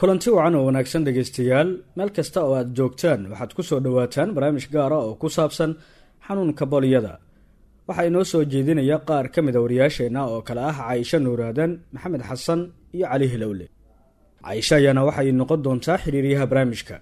kulanti wacan oo wanaagsan dhegaystayaal meel kasta oo aad joogtaan waxaad ku soo dhowaataan barnaamij gaara oo ku saabsan xanuunka bolyada waxaa inoo soo jeedinaya qaar ka mid a wariyaasheenna oo kale ah caaisho nuuraadan maxamed xasan iyo cali hilowle caaisho ayaana waxay noqon doontaa xiriiryaha barnaamijka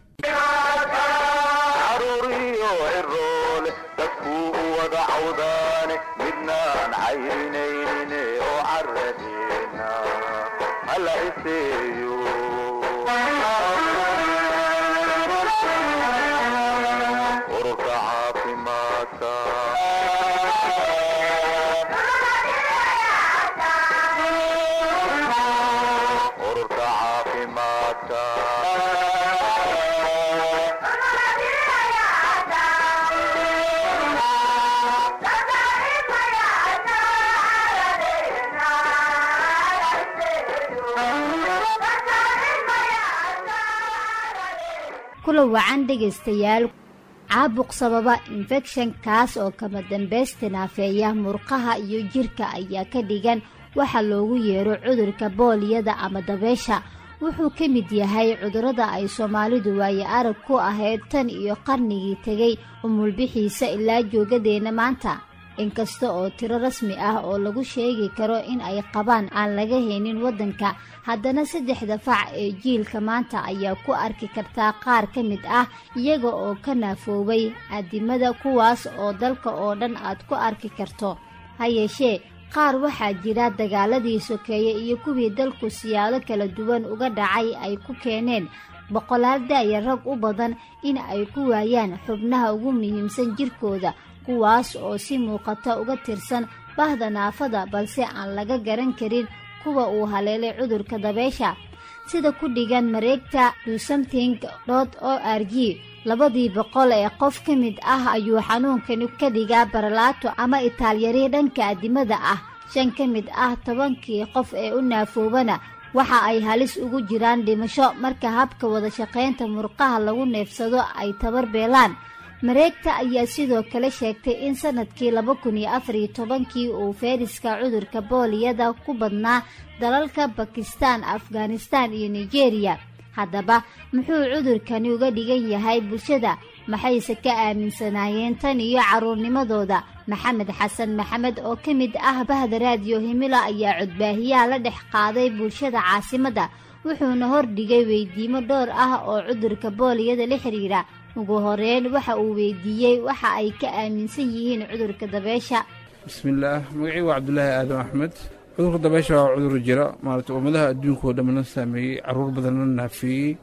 kula wacan dhegaystayaal caabuq sababa infekshan kaas oo kama dambaysta naafeeya murqaha iyo jirka ayaa ka dhigan waxa loogu yeero cudurka booliyada ama dabeesha wuxuu ka mid yahay cudurrada ay soomaalidu waaye arag ku ahayd tan iyo qarnigii tegay umulbixiisa ilaa joogadeenna maanta inkasta oo tiro rasmi ah oo lagu sheegi karo in ay qabaan aan laga haynin waddanka haddana saddexda fac ee jiilka maanta ayaa ku arki kartaa qaar ka mid ah iyaga oo ka naafoobay addimada kuwaas oo dalka oo dhan aad ku arki karto ha yeeshee qaar waxaa jira dagaaladii sokeeye iyo kuwii dalku siyaalo kala duwan uga dhacay ay ku keeneen boqolaal daaya rag u badan in ay ku waayaan xubnaha ugu muhiimsan jirkooda kuwaas oo si muuqata uga tirsan bahda naafada balse aan laga garan karin kuwa uu haleelay cudurka dabeesha sida ku dhigan mareegta dosomting dot o r g labadii boqol ee qof ka mid ah ayuu xanuunkani ka dhigaa baralaato ama itaalyari dhanka addimada ah shan ka mid ah tobankii qof ee u naafoobana waxa ay halis ugu jiraan dhimasho marka habka wada shaqaynta murqaha lagu neefsado ay tabar beelaan mareegta ayaa sidoo kale sheegtay in sanadkii laba kun iyo afar iyo tobankii uu fayraska cudurka booliyada ku badnaa dalalka bakistan afghanistan iyo nigeria haddaba muxuu cudurkani uga dhigan yahay bulshada maxayse ka aaminsanaayeen tan iyo carruurnimadooda maxamed xasan maxamed oo ka mid ah bahda raadiyo himila ayaa codbaahiyaha la dhex qaaday bulshada caasimadda wuxuuna hordhigay weydiimo dhowr ah oo cudurka booliyada la xidhiira ugu horeyn waxa uu weydiiyey waxa ay ka aaminsan yihiin cudurka dabeesha bismillaah magacii waa cabdulaahi aadan axmed cudurka dabeesha waa cudur jira maarata ummadaha adduunka oo dhamana saameeyey caruur badanna naafeeyey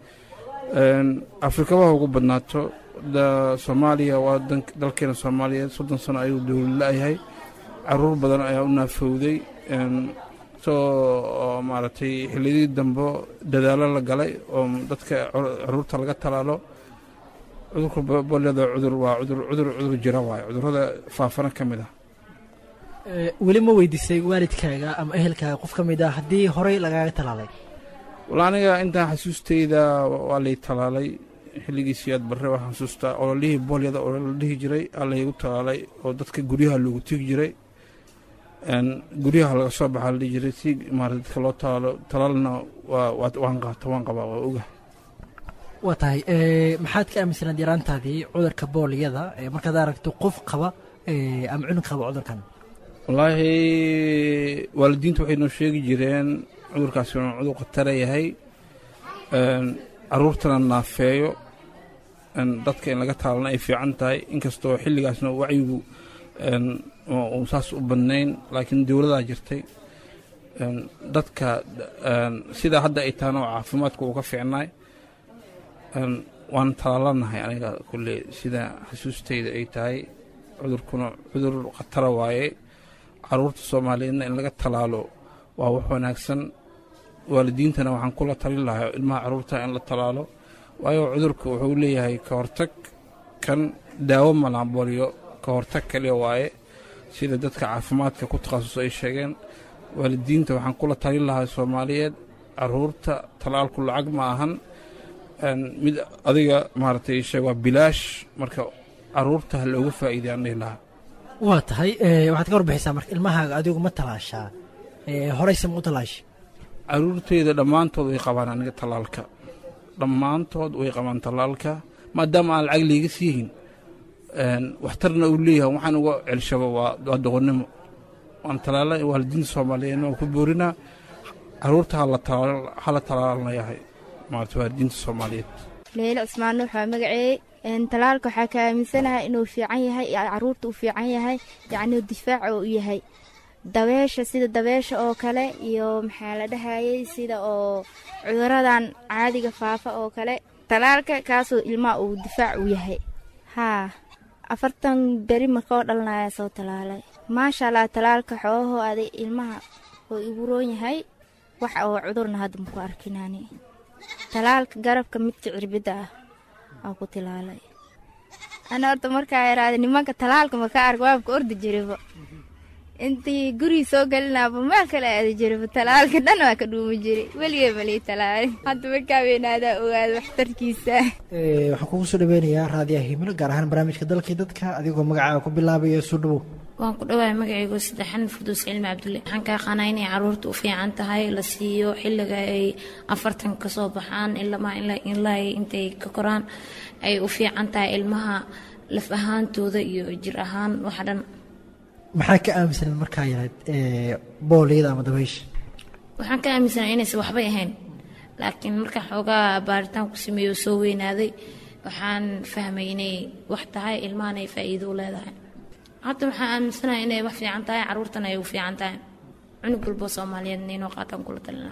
afrikabaha ugu badnaato soomaaliya waa dalkeena soomaaliyeed soddon sano ayuu dowlad la-yahay caruur badan ayaa u naafowday soo maaragtay xilliyadii dambe dadaalo la galay oo dadka caruurta laga talaalo cudurka booliyada cudur waa cudur cudur cudur jira waayo cudurrada faafana ka mid ah weli ma weydiisay waalidkaaga ama ehelkaaga qof ka mid ah haddii horey lagaaga talaalay walla aniga intaan xasuustayda waa lay talaalay xilligiisii aad barre waxaan xasuustaa ololihii boolyada oo la dhihi jiray aa laygu talaalay oo dadka guryaha loogu tegi jiray guryaha laga soo baxaa la dhihi jiray si maarata dadka loo talaalo talaalna waa waan qaata waan qabaa waa oga waa tahay maxaad ka aaminsanaad yaraantaadii cudurka booliyada markaad aragto qof qaba ama cunug qaba cudurkan wallaahi waalidiinta waxay noo sheegi jireen cudurkaasi inuu cudur khatara yahay caruurtana naafeeyo dadka in laga taalana ay fiican tahay inkastoo xilligaasna wacyigu uu saas u badnayn laakiin dowladaa jirtay dadka sidaa hadda ay tahana oo caafimaadka uu ka fiicnaay waan talaalanahay aniga kulle sida xasuustayda ay tahay cudurkuna cudur khatara waaye caruurta soomaaliyeedna in laga talaalo waa wax wanaagsan waalidiintana waxaan kula talin lahaa ilmaha caruurta in la talaalo waayo cudurka wuxuu leeyahay ka hortag kan daawo malaboolyo ka hortag kaliya waaye sida dadka caafimaadka ku takhasus ay sheegeen waalidiinta waxaan kula talin lahaa soomaaliyeed caruurta talaalku lacag ma ahan mid adiga maaragtay sheeg waa bilaash marka caruurta ha looga faa'iiday aan dhihi lahaa waa tahay waxaad ka warbixisaa marka ilmahaaga adigu ma talaashaa horeyse ma u talaasha caruurteyda dhammaantood way qabaan aniga tallaalka dhammaantood way qabaan tallaalka maadaama aan lacag liiga siihin waxtarna uu leeyahay waxaan uga celshaba waa doqonnimo waan talaala waalidiinta soomaaliyeed waan ku boorinaa caruurta hala talaalnayahay maarata waalidiinta soomaaliyeed leyle cusmaan nuux waa magaceey talaalka waxaa ka aaminsanahay inuu fiican yahay caruurta uu fiican yahay yacni difaaca uu yahay dabeesha sida dabeesha oo kale iyo maxaa la dhahayay sida oo cuduradan caadiga faafa oo kale talaalka kaasoo ilmaha uu difaac u yahay haa afartan beri markoo dhalanayaa soo talaalay maasha allah talaalka xoogahoo aday ilmaha oo igu roon yahay wax oo cudurna hadda maku arkinaani talaalka garabka midka cirbidda ah aa ku tilaalay ana horta markaa yaraada nimanka talaalka maka ark waabka ordi jiriba intii gurigi soo gelinaaba meel kale aadi jiriba talaalka dhan waa ka dhuumi jiray weligee malii talaali hadda markaa weynaadaa ogaada waxtarkiisa waxaan kugu soo dhaweynayaa raadiyaha himilo gaar ahaan barnaamijka dalkii dadka adigoo magacaaga ku bilaabaya soo dhawow waan ku dhawahay magacaygu saddexan farduus cilmi cabdulle waxaan kaa qaanaa inay caruurta u fiican tahay la siiyo xilliga ay afartan kasoo baxaan ilamaa ilaa intay ka koraan ay u fiican tahay ilmaha laf ahaantooda iyo jir ahaan waxa dhan maxaa ka aaminsaneed markaa yarayd booliyada ama dabaysha waxaan ka aaminsanaa inaysan waxbay ahayn laakiin markaan xoogaa baaritaan ku sameeyo soo weynaaday waxaan fahmay inay wax tahay ilmahan ay faa'iido u leedahay hadda waxaan aaminsanahay inay wax fiican tahay caruurtana ay u fiican tahay cunug walbo soomaaliyeedna inuu qaataan kula talinaa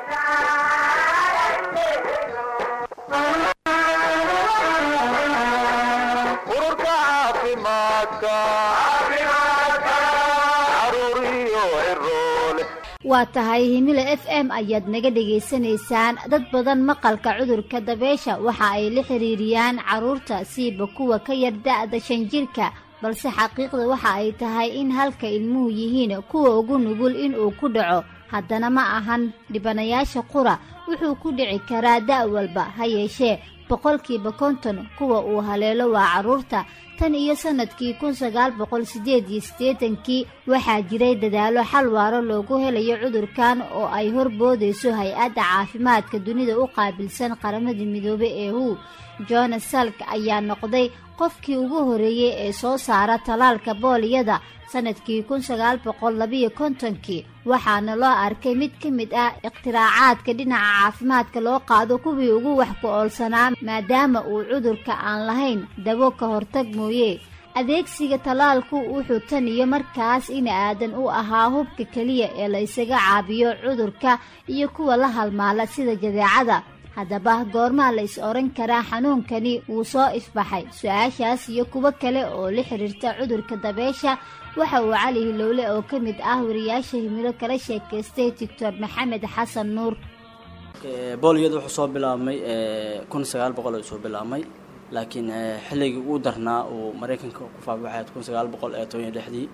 waa tahay himilo f m ayaad naga dhegaysanaysaan dad badan maqalka cudurka dabeesha waxa ay la xiriiriyaan carruurta siiba kuwa ka yar da-da shan jirka balse xaqiiqda waxa ay tahay in halka ilmuhu yihiin kuwa ugu nugul inuu ku dhaco haddana ma ahan dhibanayaasha qura wuxuu ku dhici karaa da' walba ha yeeshee boqolkiiba konton kuwa uu haleelo waa carruurta tan iyo sannadkii kun sagaal boqol siddeed iyo siddeetankii waxaa jiray dadaallo xal waaro loogu helayo cudurkan oo ay horboodayso hay-adda caafimaadka dunida u qaabilsan qaramada midoobey ee hu jonas salk ayaa noqday qofkii ugu horreeyey ee soo saara talaalka booliyada sannadkii kun sagaal boqol labiyo kontonkii waxaana loo arkay mid ka mid ah ikhtiraacaaadka dhinaca caafimaadka loo qaado kuwii ugu wax ku oolsanaa maadaama uu cudurka aan lahayn dabo ka hortag mooye adeegsiga talaalku wuxuu tan iyo markaas in aadan u ahaa hubka keliya ee la isaga caabiyo cudurka iyo kuwa la halmaala sida jadeecada haddaba goormaa la is odhan karaa xanuunkani wuu soo ifbaxay su-aashaas iyo kuwo kale oo la xiriirta cudurka dabeesha waxa uu cali hilowle oo ka mid ah wariyaasha himilo kala sheekaystay doctor maxamed xasan nuur booliyada wuxuu soo bilaabmay kun sagaal boqol soo bilaabmay laakiin xilligii ugu darnaa uu maraykanka ku faafay waxay kun sagaal boqol ee toban iyo lixdii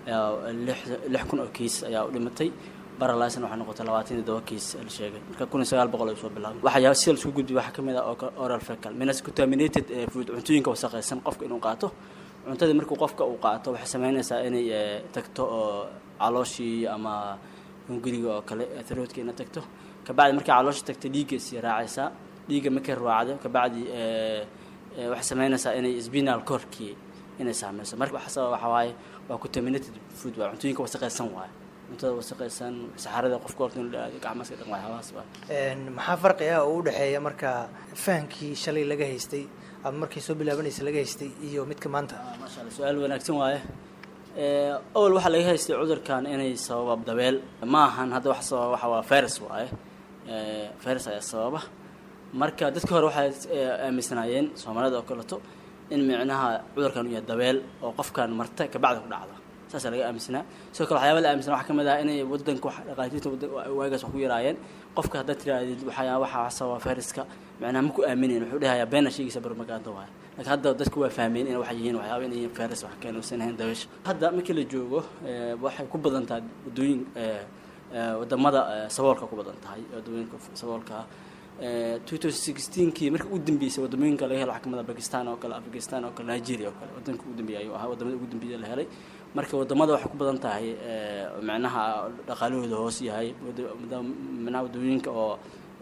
lix kun oo kiis ayaa u dhimatay baralaysna waxay noqotay labaatan iyo todoba kiis la sheegay marka kun iyo sagaal boqol ay soo bilaabay waxyaa sida laisku gudbiy waxaa kamid ah oral fecal minas contaminated food cuntooyinka wasaqaysan qofka inuu qaato cuntadii markuu qofka uu qaato waxay sameynaysaa inay tagto oo calooshii ama hunguriga oo kale throatka ina tagto kabacdi markay caloosha tagto dhiigga sii raacaysaa dhiigga markay raacdo kabacdi waxay sameynaysaa inay spinal corkii inay saameyso marka waxa sababa waxaa waaye waa contaminated food waa cuntooyinka wasaqaysan waaye cuntada wasaqaysan saxarada qofka horta inuu dhaado gacmaska dhan waxyaabahaas waaye maxaa farqi ah oo u dhexeeya marka fahamkii shalay laga haystay ama markay soo bilaabanaysa laga haystay iyo midka maanta maasha alla su-aal wanaagsan waaye awal waxaa laga haystay cudurkan inay sababa dabeel ma ahan hadda wax sababa waxa waa virus waaye virus ayaa sababa marka dadka hore waxay aaminsanaayeen soomaalida oo kaleto in micnaha cudurkan uu yahay dabeel oo qofkan marta kabacdi ku dhacda saasaa laga aaminsanaa sidoo kale waxyaaba la aaminsanaa waxaa kamid ah inay wadanka wax dhaqaatiirta waagaas wax ku yaraayeen qofka haddaad tirahdid waxyaa waxaa sababa viruska macnaha ma ku aaminin wuxuu dhahayaa beena sheegaysa barmagaanta waay laakiin hadda dadku waa fahmeen in waxay yihiin waxyaaba inay yihiin virus wax keen uusan ahayn dabeesha hadda markii la joogo waxay ku badan tahay waddooyin wadamada saboolka ku badan tahay waddooyinka saboolka two thousand sixteenkii marka u dambeysay wadamooyinka laga helo waxaa kamid ah bakistan oo kale afghanistan oo kale nigeria oo kale wadanka ugu dambeeyay ayuu ahaa wadamada ugu dambeeya la helay marka wadamada waxay ku badan tahay macnaha dhaqaalahooda hoos yahay micnaha wadooyinka oo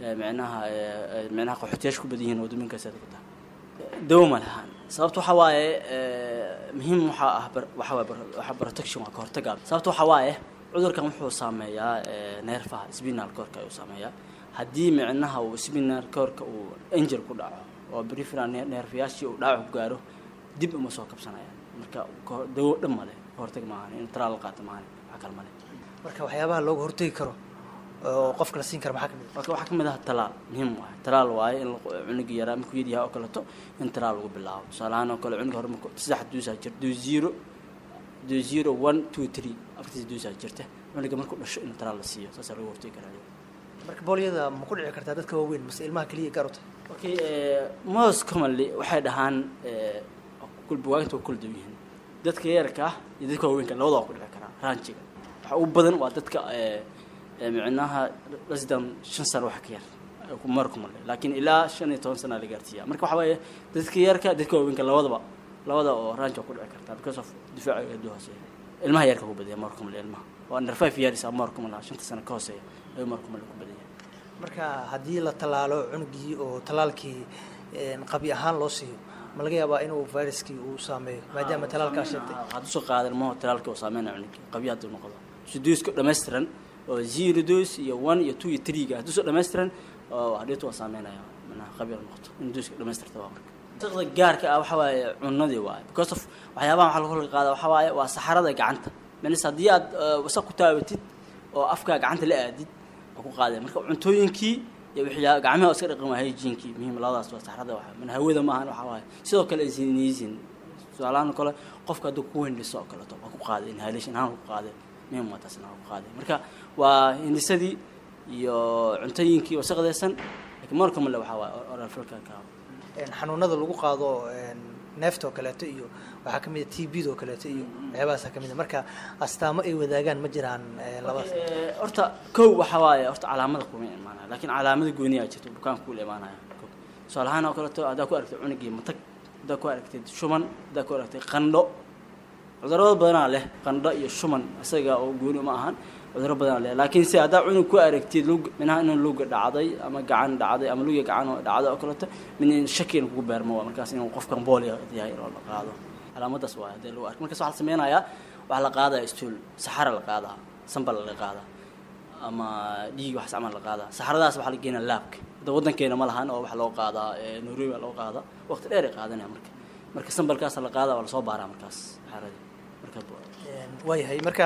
micnaha micnaha qaxootiyaasha ku badan yihiin wadooyinkaas ku tahay dawo ma lahaan sababta waxaa waaye muhiim waxaa ah waxaa waaye waxa protection waa ka hortagaa sababta waxaa waaye cudurkan wuxuu saameeyaa neerfaha spinal corka ayuu saameeyaa haddii micnaha uu spinal corka uu angel ku dhaco oo peripheral neerfayaashii uu dhaawac ku gaaro dib uma soo kabsanayaan marka dawo dhan male hortag maahan in talaal la qaato maahan wax kale male marka waxyaabaha looga hortegi karo oo qofka la siin kara maxaa kamid marka waxaa kamid ah talaal muhiim waaye talaal waaye in cunuga yaraa markuu yar yahay oo kaleeto in talaal lagu bilaabo tusaalahaan oo kale cunuga hore marku saddex duusaa jir duu zero duu zero one two three afartiis duusaa jirta cunuga markuu dhasho in talaal la siiyo saasaa lagu hortegi karaa marka boolyada ma ku dhici kartaa dadka waaweyn mase ilmaha keliya gaar u tahay okay most commonly waxay dhahaan kulbuwaagta waa kula duwan yihiin dadka yarka ah iyo dadka waaweynka labada waa ku dhici karaa ranjiga waxa ugu badan waa dadka micnaha lasidan shan sano wax ka yar mar kumale laakiin ilaa shan iyo toban sana la gaarsiiya marka waxa weeye dadka yarka dadka waaweynka labadaba labada oo range waa ku dhici kartaa because of difaaca aad u hooseeya ilmaha yarka ku badaya mar kumale ilmaha waa under five years ama mar kumale shanta sano ka hooseeya ayuu mar kumale ku badaya marka haddii la tallaalo cunugii oo tallaalkii qabi ahaan loo siiyo ma laga yaabaa inuu viruskii uu saameeyo maadaama tallaalkaa sheegtay waxaad usoo qaadan maho tallaalkii uu saameynaya cunugii qabi hadduu noqdo suduuska dhammaystiran oo zero dose iyo one iyo two iyo three-ga hadduu soo dhammaystiran oo hadheetu waa saameynaya manaha qabi la noqoto in dooska dhammaystirta waa marka saqda gaarka ah waxa waaye cunadii waaye because of waxyaabaha waxaa lagu qaada waxa waaye waa saxarada gacanta menis haddii aad wasaq ku taabatid oo afkaa gacanta la aadid waa ku qaadaya marka cuntooyinkii iyo wixii gacmaha oo iska dhaqan waa hygiene-kii muhiim labadaas waa saxrada waxa mana hawada maahan waxa waaye sidoo kale isiniisin tusaalahaan kale qofka hadduu ku hindhiso oo kaleeto waa ku qaaday inhalation ahaan ku qaaday muhiim waa taasna waa ku qaaday marka waa hindhisadii iyo cuntooyinkii wasaqdaysan laakiin marka male waxaa waaye oral filka ka xanuunada lagu qaado neefta oo kaleeto iyo waxaa kamid a t b da oo kaleeto iyo waxyaabahaasa kamid a marka astaamo ay wadaagaan ma jiraan labadaas horta kow waxa waaye horta calaamada kuma imaanaya laakiin calaamada gooniyaa jirto bukaanka kula imaanaya tusaale ahaan oo kaleeto haddaa ku aragtay cunugii matag haddaa ku aragtay shuban haddaa ku aragtay qandho cudurada badanaa leh qandho iyo shuban isaga oo gooni ma ahan cuduro badanaa leh laakiin se haddaa cunug ku aragtid lug minaha inuu luga dhacday ama gacan dhacday ama luga gacan oo dhacday oo kaleeto min shakiin kugu beermo waa markaas inuu qofkan boolya yahay oo la qaado calaamadaas waa haddii lagu arko markaas waxaa la sameynayaa waxaa la qaadaya stool saxara la qaadaa sambal la qaadaa ama dhiig waxaas camal la qaadaa saxaradaas waxaa la geenaa laabka hadda waddankeena ma lahan oo waxa loo qaadaa nairobi loo qaadaa waqti dheer ay qaadanaya marka marka sambalkaas la qaadaa waa lasoo baaraa markaas saxaradii marka waayahay marka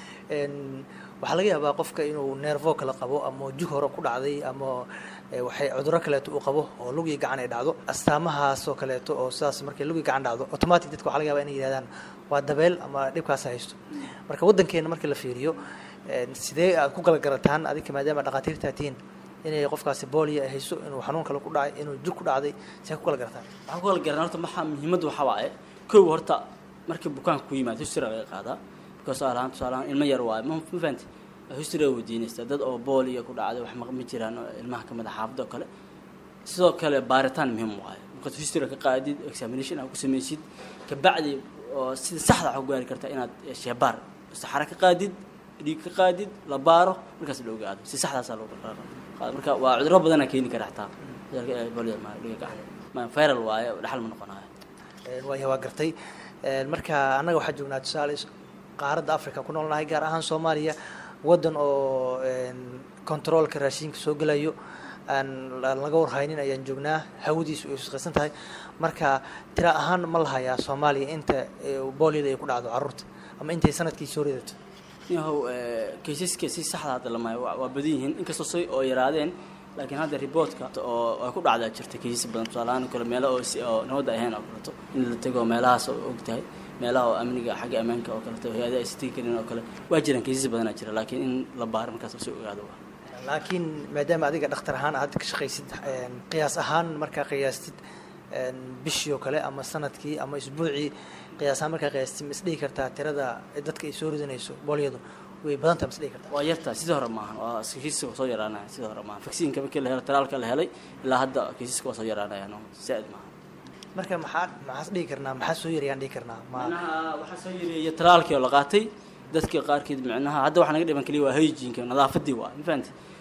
waxaa laga yaabaa qofka inuu neervo kale qabo ama jug hore ku dhacday ama waxay cuduro kaleeto uu qabo oo lugii gacan ay dhacdo astaamahaas oo kaleeto oo sidaas markay lugii gacan dhacdo automatic dadka waxa laga yaba inay yihahdaan waa dabeel ama dhibkaas haysto marka waddankeena marka la fiiriyo sidee aad ku kala garataan adinka maadaama dhakhaatiirtaa tihiin inay qofkaasi boolia hayso inuu xanuun kale ku dhacay inuu jug ku dhacday see ku kala garataan waxaan ku kala garan horta maxaa muhiimadda waxaa waaye kow horta markii bukaanka ku yimaado history laga qaadaa tusaalahaan tusaalahaan ilmo yar waaye ma ma fahanti history aa weydiinaysaa dad oo booliya ku dhacday wax ma jiraan ilmaha kamid a xaafada oo kale sidoo kale baaritaan muhiim waaye markaad history ka qaadid examination aad ku samaysid kabacdi oo sida saxda waxaa ku gaari kartaa inaad sheebaar saxara ka qaadid dhiig ka qaadid la baaro markaas la ogaado si saxdaasaa loo qaado marka waa cuduro badanaa keeni kara xataa viral waaye dhaxal ma noqonayo waaya waa gartay marka annaga waxaa joognaa tusaale qaaradda africa ku noolnahay gaar ahaan soomaaliya waddan oo controolka raashinka soo gelayo aan laga warhaynin ayaan joognaa hawadiisu ay shaqaysan tahay marka tira ahaan ma lahayaa soomaaliya inta booliyada ay ku dhacdo carruurta ama intay sanadkii soo ridato yahow kaysaska si saxda hadda lama waa badan yihiin inkastoo say oo yaraadeen laakiin hadda reportka oo ay ku dhacdaa jirta kaysas badan tusaalahaan kale meelo oo si oo nabadda ahayn oo kaleeto in la tego meelahaas oo og tahay meelaha oo amniga xagga ammaanka oo kaleeto hay-adaha ay sitigi karin oo kale waa jiraan kaysas badanaa jira laakiin in la baaro markaas lasoo ogaado waa laakiin maadaama adiga dhakhtar ahaan aad ka shaqaysid qiyaas ahaan markaa qiyaastid bishii oo kale ama sanadkii ama isbuucii qiyaas ahaan markaa qiyaastid ma isdhihi kartaa tirada dadka ay soo ridanayso boolyadu way badan tahay ma isdhihi kartaa waa yartaa sidii hore maahan waa kiisaska soo yaraanaya sidii hore maahan vaccine markii la helo talaalka la helay ilaa hadda kiisaska waa soo yaraanayaan oo zaaid maahan marka maxaa maxaas dhihi karnaa maxaa soo yarayaan dhihi karnaa ma micnaha waxaa soo yareeya talaalkii oo la qaatay dadkii qaarkeed micnaha hadda waxaa naga dhiban keliya waa hygiene-ka nadaafadii waa ma fahanti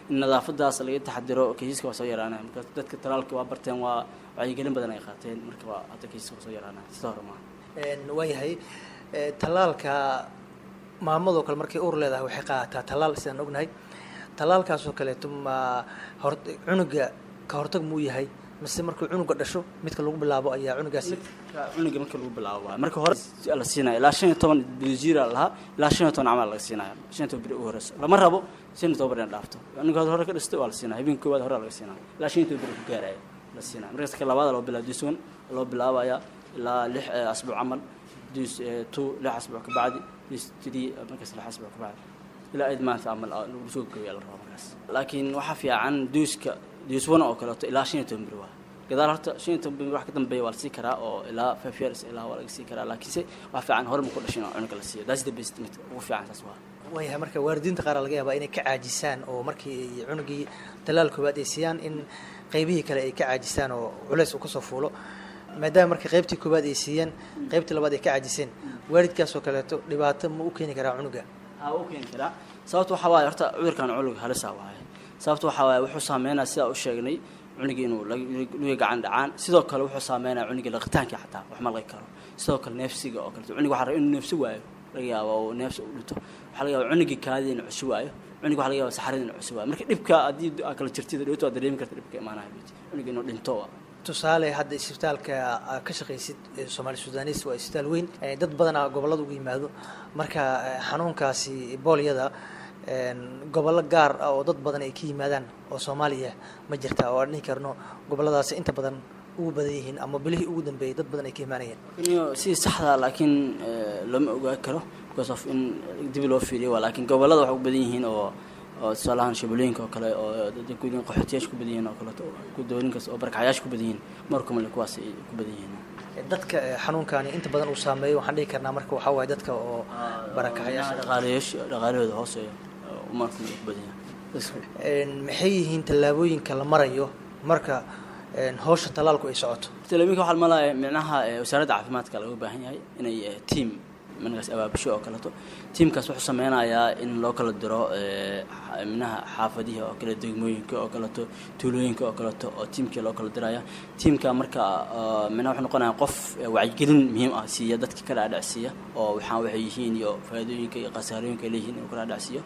in nadaafadaas laga taxadiro kaysaska waa soo yaraanaya marka dadka talaalka waa barteen waa wacyigelin badan ay qaateen marka waa hadda kaysaska waa soo yaraanaya sida hore maaha waayahay tallaalka maamadoo kale markay uur leedahay waxay qaadataa tallaal sidaan ognahay tallaalkaasoo kaleeto ma hor cunuga ka hortag muu yahay mise markuu cunuga dhasho midka lagu bilaabo ayaa cunugaasi cunuga marka lagu bilaabo waay marka hore la siinaya ilaa shan iyo toban bdjira lahaa ilaa shan iyo toban camal laga siinaya shan iyo toban beri ugu horeyso lama rabo shan iyo toban beri in dhaafto cunuga hore ka dhistay waa la siinaya habeenka koowaad hore laga siinaya ilaa shan iyo toban beri ku gaaraya la siinaya markaas ka labaada loo bilaabo dus one loo bilaabaya ilaa lix asbuuc camal dus two lix asbuuc ka bacdi dus three markaas lix asbuuc ka bacdi ilaa aid maanta camal lagu soo gooyaa la rabo markaas laakiin waxaa fiican duuska dus one oo kaleeto ilaa shan iyo toban beri waa gadaal horta shan iyo toban beri wax ka dambeeya waa la sii karaa oo ilaa five years ilaa waa laga sii karaa laakiinse wax fiican hore ma ku dhashin oo cunuga la siiyo that's the best mid ugu fiican saas waa waayahay marka waalidiinta qaar laga yaabaa inay ka caajisaan oo markii cunugii talaal koowaad ay siiyaan in qaybihii kale ay ka caajisaan oo culeys uu kasoo fuulo maadaama marka qaybtii koowaad ay siiyeen qaybtii labaad ay ka caajiseen waalidkaasoo kaleeto dhibaato ma u keeni karaa cunuga ha u keeni karaa sababta waxaa waaye horta cudurkan cunug halisa waaye sababta waxaa waaye wuxuu saameynaya sidaa u sheegnay cunugii inuu luga gacan dhacaan sidoo kale wuxuu saameynaya cunugii laqitaankii xataa wax ma laqi karo sidoo kale neefsiga oo kaleto cunug waxa raba inuu neefsi waayo laga yaaba uu neefsi u dhinto waxaa laga yaaba cunugii kaadii inuu cusi waayo cunug waxa laga yaaba saxaradii inuu cusi waayo marka dhibka haddii aa kala jirtida dhibto waa dareemi karta dhibka imaanaya cunugii inuu dhinto tusaale hadda isbitaalka ka shaqaysid soomaali sudanis waa isbitaal weyn dad badanaa gobollada ugu yimaado marka xanuunkaasi boolyada gobollo gaar ah oo dad badan ay ka yimaadaan oo soomaaliya ma jirta oo aan dhihi karno gobolladaasi inta badan ugu badan yihiin ama bilihii ugu dambeeyay dad badan ay ka imaanayeen sidii saxda laakiin looma ogaa karo because of in dib loo fiiriyo waa laakiin gobollada waxay u badan yihiin oo oo tusaalahaan shabeelooyinka oo kale oo dadguudin qaxootiyaasha ku badan yihiin oo kaleeto gudooninkaas oo barakacayaasha ku badan yihiin markumale kuwaas ay ku badan yihiin dadka xanuunkani inta badan uu saameeyo waxaan dhihi karnaa marka waxaa waaye dadka oo barakacayaasha dhaqaalayaasha dhaqaalahooda hooseeya markumale ku badan yahay maxay yihiin tallaabooyinka la marayo marka hawsha tallaalku ay socoto tallaabooyinka waxaa malaya micnaha wasaaradda caafimaadka laga baahan yahay inay team markaas abaabusho oo kaleeto tiamkaas wuxuu sameynayaa in loo kala diro minaha xaafadihi oo kale degmooyinka oo kaleeto tuulooyinka oo kaleeto oo tiamkii loo kala diraya tiamka marka mina wuxuu noqonaya qof wacyigelin muhiim ah siiya dadka ka dhaadhacsiiya oo waxaan waxay yihiin iyo faa'iidooyinka iyo khasaarooyinka ay leeyihiin inuu ka dhaadhacsiiyo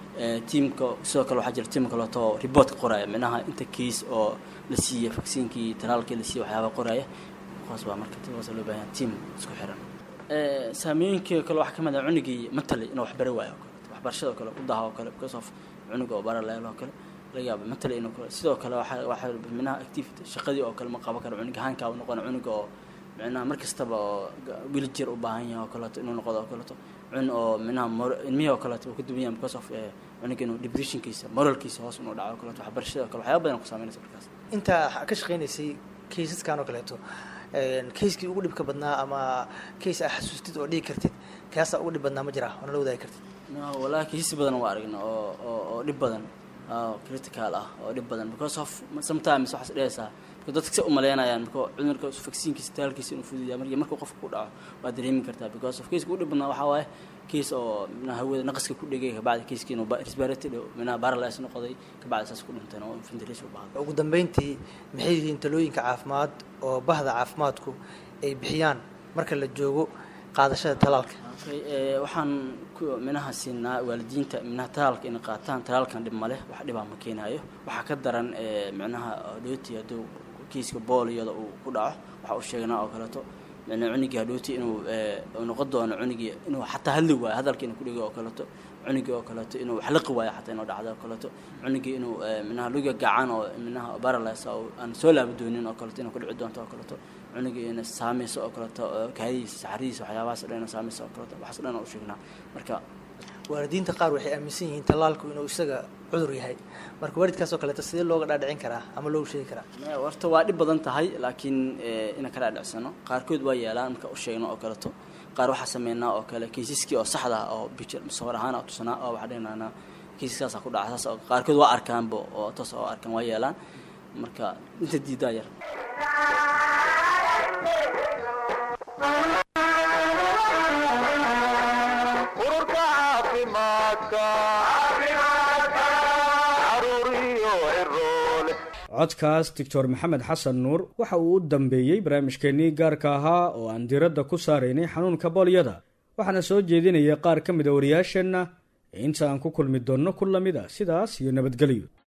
tiamka sidoo kale waxaa jira tiam kaleeto oo report ka qoraya minaha inta case oo la siiya vaksiinkii talaalkii la siiya waxyaaba qoraya kuwaas baa marka kuwaas loo baahan tiam isku xiran saameyooyinka kale waxaa ka mid ah cunugii matali inuu wax bari waayo oo kale waxbarashada oo kale u daha oo kale because of cunuga oo bara leel oo kale laga yaaba matali inuu kale sidoo kale waxaa waxaa minaha activity shaqadii oo kale ma qaban karo cunug ahaankaa u noqona cunuga oo micnaha mar kastaba oo wiljir u baahan yahay oo kaleeto inuu noqdo oo kaleeto cun oo minaha ilmihii oo kaleeto uu ka duwan yahay because of cunuga inuu depressionkiisa moralkiisa hoos inuu dhaco oo kaleeto waxbarashada oo kale waxyaaba badan ku saameynaysa markaas intaa ka shaqaynaysay kaysaskan oo kaleeto kayskii ugu dhibka badnaa ama kays aa xasuustid oo dhigi kartid kaasaa ugu dhib badnaa ma jira oo nala wadaagi kartid wallahi kaysas badan waa aragna oo oo oo dhib badan critical ah oo dhib badan because of sometimes waxaas dhehaysaa marka dadka se umaleynayaan marka cudurka vaksiinkiisa taalkiisa inuu fududiyaa markii markuu qofka ku dhaco waa dareemi kartaa because of kayska ugu dhib badnaa waxaa waaye kays oo mina hawada naqaska ku dhegay kabacdi kayskii inuu respiratory mina paralyze noqday kabacdi saas ku dhinteen oo ventilation u baahday ugu dambeyntii maxay yihiin talooyinka caafimaad oo bahda caafimaadku ay bixiyaan marka la joogo qaadashada talaalka waxaan ku minaha siinaa waalidiinta minaha talaalka inay qaataan talaalkan dhib maleh wax dhibaa ma keenayo waxaa ka daran micnaha dhooti hadduu kiiska booliyada uu ku dhaco waxa uu sheegnaa oo kaleeto micnaa cunugii hadhooti inuu noqon doono cunugii inuu xataa hadli waayo hadalka inuu kudhigo oo kaleeto cunugii oo kaleeto inuu wax liqi waayo xataa inuu dhacdo oo kaleeto cunugii inuu minaha luga gacan oo minaha paralyze oo aan soo laaba doonin oo kaleeto inuu ku dhici doonto oo kaleeto cunugii ina saamayso oo kaleeto kaadidiisa saxaridiisa waxyaabahaas dhan ina saamayso oo kaleeto waxaas dhan oo u sheegnaa marka waalidiinta qaar waxay aaminsan yihiin tallaalku inuu isaga cudur yahay marka waalidkaas oo kaleeto sidee looga dhaadhicin karaa ama loogu sheegi karaa horta waa dhib badan tahay laakiin inaan ka dhaadhicsano qaarkood waa yeelaan marka u sheegno oo kaleeto qaar waxaa sameynaa oo kale kaysaskii oo saxda ah oo bijir sawir ahaan oo tusanaa oo waxaa dhehnaanaa kaysaskaasaa ku dhaca saas oo qaarkood waa arkaanba oo toos oo arkaan waa yeelaan marka inta diidaa yar ururka caafimaadka caruur codkaas doctor maxamed xasan nuur waxa uu u dambeeyey barnaamijkeennii gaarka ahaa oo aan diiradda ku saaraynay xanuunka boolyada waxaana soo jeedinaya qaar ka mid a wariyaasheenna inta aan ku kulmi doonno ku lamid a sidaas iyo nabadgelyo